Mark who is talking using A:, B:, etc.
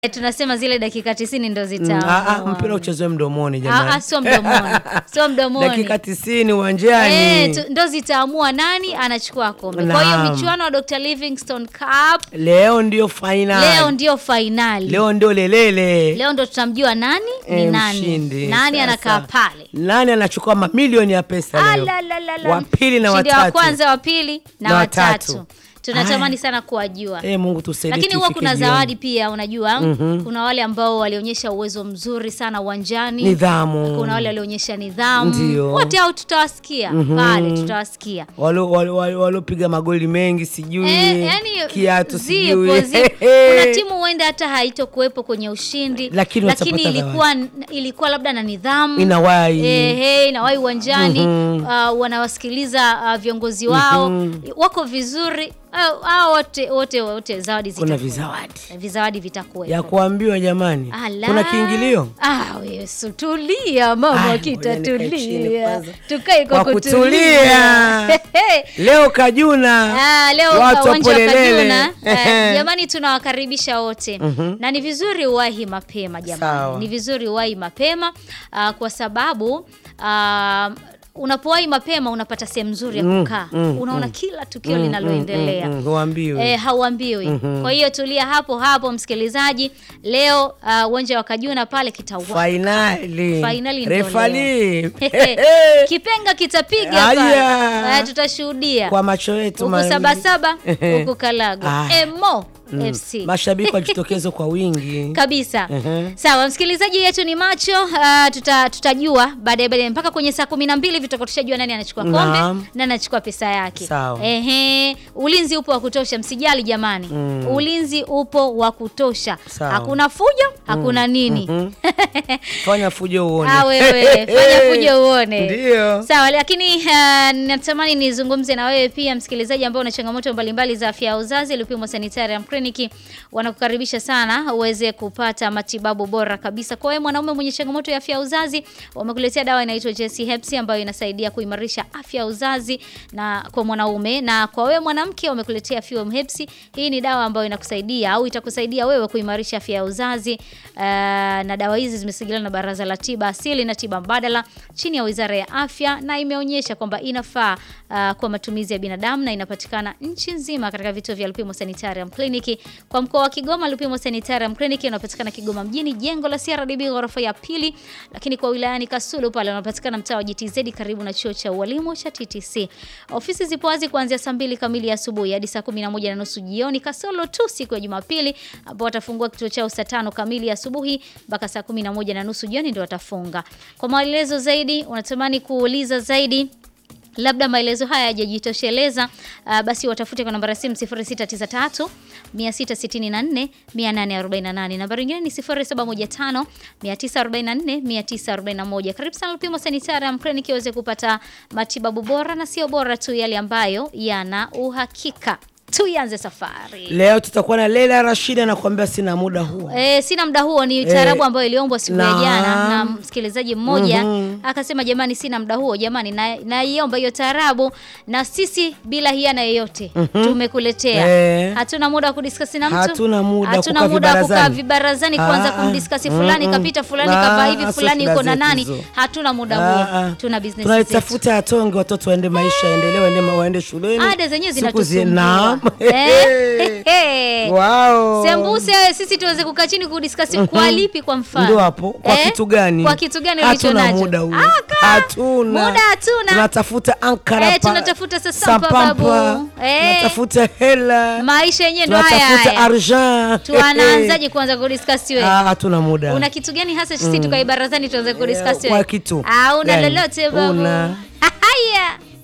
A: Eh, tunasema zile dakika tisini ndo
B: Mm,
A: zitamu.
B: ah, ah, mpira uchezewe mdomoni
A: Ah,
B: jamani.
A: ah, sio mdomoni, sio mdomoni.
B: Dakika tisini uwanjani.
A: Eh, tu- ndo zitaamua nani anachukua kombe. Kwa hiyo
B: Naam.
A: michuano wa Dr. Livingstone Cup
B: Leo ndio final.
A: leo ndio fainali.
B: Leo ndio lelele.
A: Leo ndo tutamjua nani ni
B: Eh,
A: nani,
B: mshindi.
A: nani
B: Sasa,
A: anakaa pale.
B: Nani anachukua mamilioni ya pesa leo?
A: Alalalala.
B: Wa pili na
A: Mshindi
B: watatu.
A: wa kwanza, wa pili na,
B: Na
A: watatu.
B: watatu.
A: Tunatamani
B: Aya.
A: sana kuwajua.
B: Eh, Mungu tusaidie.
A: Lakini huwa
B: tufike
A: kuna
B: jioni.
A: zawadi pia, unajua kuna wale ambao walionyesha uwezo mzuri sana uwanjani,
B: Nidhamu.
A: kuna wale walionyesha nidhamu.
B: Ndio.
A: Wote hao tutawasikia pale, tutawasikia
B: Walo- walo- walo- waliopiga magoli mengi sijui
A: Eh, yani
B: kiatu
A: zipo,
B: sijui
A: zipo. Kuna timu huenda hata haitokuwepo kwenye ushindi,
B: Lakini watapata
A: ilikuwa ilikuwa labda na nidhamu
B: Inawai.
A: Ehe, inawahi uwanjani uh, wanawasikiliza uh, viongozi wao wako vizuri uh, hao wote wote wote zawadi
B: kuna
A: zitakuwepo.
B: vizawadi
A: vizawadi vitakuwepo.
B: ya kuambiwa jamani.
A: Ala.
B: Kuna kiingilio
A: Ah, wewe tulia mama,
B: Aya, ngoja nikae chini
A: kitatulia.
B: kwanza.
A: Tukae kwa
B: Kwa
A: kutulia.
B: kutulia. leo Kajuna
A: Ah, leo
B: watu
A: uwanja wa
B: wapolelele.
A: Kajuna eh, jamani, tunawakaribisha wote na ni vizuri uwahi mapema jamani,
B: Sawa.
A: ni vizuri uwahi mapema ah, kwa sababu ah, unapowahi mapema unapata sehemu nzuri ya kukaa, unaona kila tukio linaloendelea
B: Mm, huambiwi.
A: Eh, hauambiwi. Kwa hiyo tulia hapo hapo msikilizaji. Leo ah, uwanja wa Kajuna pale kitaua
B: Fainali.
A: Fainali ndio
B: Refali.
A: kipenga kitapiga
B: Aya.
A: pale. Eh, tutashuhudia
B: Kwa macho yetu
A: huku
B: ma-
A: Sabasaba huku Kalago
B: Aya.
A: Emo
B: Mm.
A: FC
B: Mashabiki wajitokeze kwa wingi.
A: kabisa.
B: Ehe.
A: Sawa, msikilizaji yetu ni macho. Uh, tuta, tutajua baadaye baadaye mpaka kwenye saa kumi na mbili vitakuwa tushajua nani anachukua kombe
B: Naam.
A: na anachukua pesa yake.
B: Sawa.
A: Ehe, ulinzi upo wa kutosha, msijali jamani. Ulinzi upo wa kutosha,
B: Sawa.
A: hakuna fujo, hakuna nini.
B: Fanya fujo uone.
A: Ah, wewe fanya fujo uone.
B: Ndio.
A: Sawa, lakini uh, natamani nizungumze na wewe pia msikilizaji ambao una changamoto mbalimbali za afya ya uzazi. Lupimo Sanitarium Clinic wanakukaribisha sana uweze kupata matibabu bora kabisa. Kwa wewe mwanaume mwenye changamoto ya afya ya uzazi, wamekuletea dawa inaitwa JC Herbs ambayo inasaidia kuimarisha afya ya uzazi na kwa mwanaume, na kwa wewe mwanamke wamekuletea Fuem Herbs. Hii ni dawa ambayo inakusaidia au itakusaidia wewe kuimarisha afya ya uzazi uh, na dawa hizi zimesajiliwa na Baraza la Tiba Asili na Tiba Mbadala chini ya Wizara ya Afya na imeonyesha kwamba inafaa uh, kwa matumizi ya binadamu na inapatikana nchi nzima katika vituo vya Lupimo Sanitarium Clinic. Kwa mkoa wa Kigoma, Lupimo Sanitarium Clinic inapatikana Kigoma mjini, jengo la CRDB ghorofa ya pili, lakini kwa wilayani Kasulu pale wanapatikana mtaa wa GTZ karibu na chuo cha ualimu cha TTC. Ofisi zipo wazi kuanzia saa mbili kamili asubuhi hadi saa kumi na moja na nusu jioni kasoro tu siku ya Jumapili ambao watafungua kituo chao saa tano kamili asubuhi mpaka saa kumi na moja na nusu jioni ndio watafunga. Kwa maelezo zaidi, unatamani kuuliza zaidi labda maelezo haya hayajajitosheleza, uh, basi watafute kwa nambari ya simu 0693 664 848. Nambari nyingine ni 0715 944 941. Karibu sana Lupimo Sanitarium Clinic iweze kupata matibabu bora na sio bora tu, yale ambayo yana uhakika. Tuianze safari.
B: Leo tutakuwa na Leila Rashid anakuambia sina muda huo.
A: E, sina muda huo ni taarabu
B: Eh,
A: ambayo iliombwa siku ya
B: naam.
A: jana na msikilizaji mmoja akasema, jamani, sina muda huo jamani, na naiomba hiyo taarabu, na sisi bila hiana yoyote tumekuletea.
B: Eh.
A: Hatuna muda wa kudiskasi na mtu,
B: Hatuna muda
A: hatuna
B: kukaa
A: muda wa kukaa
B: vibarazani.
A: vibarazani kuanza
B: Ah,
A: kumdiskasi
B: ah,
A: fulani
B: mm,
A: kapita fulani
B: ah,
A: kavaa hivi
B: ah,
A: fulani
B: sio
A: yuko na
B: shida
A: nani.
B: zetu hizo.
A: Hatuna muda
B: Ah,
A: huo,
B: ah.
A: tuna business zetu.
B: Tunaitafuta atonge watoto waende maisha yaendelee, waende waende shuleni.
A: Ada zenyewe
B: Siku zi-
A: zinatusumbua.
B: Naam.
A: Eh,
B: Wow.
A: Sembuse sisi tuweze kukaa chini kudiskasi kwa lipi kwa mfano?
B: Ndio hapo. Kwa kitu gani?
A: Kwa kitu gani ulicho
B: Hatuna
A: nacho?
B: muda huo.
A: Aka,
B: Hatuna.
A: Muda hatuna.
B: Tunatafuta ankara
A: Eh,
B: pa-
A: tunatafuta sasampa,
B: sampampa.
A: babu. Eh.
B: Tunatafuta hela.
A: Maisha yenyewe ndo haya
B: Tunatafuta
A: haya.
B: argent.
A: Tuanaanzaje kuanza kudiskasi wewe?
B: Ah, hatuna muda.
A: Una kitu gani hasa sisi tukae barazani tuanze kudiskasi
B: kwa
A: wewe?
B: kitu
A: Ah, una
B: gani?
A: lolote babu.
B: Una.
A: Haya.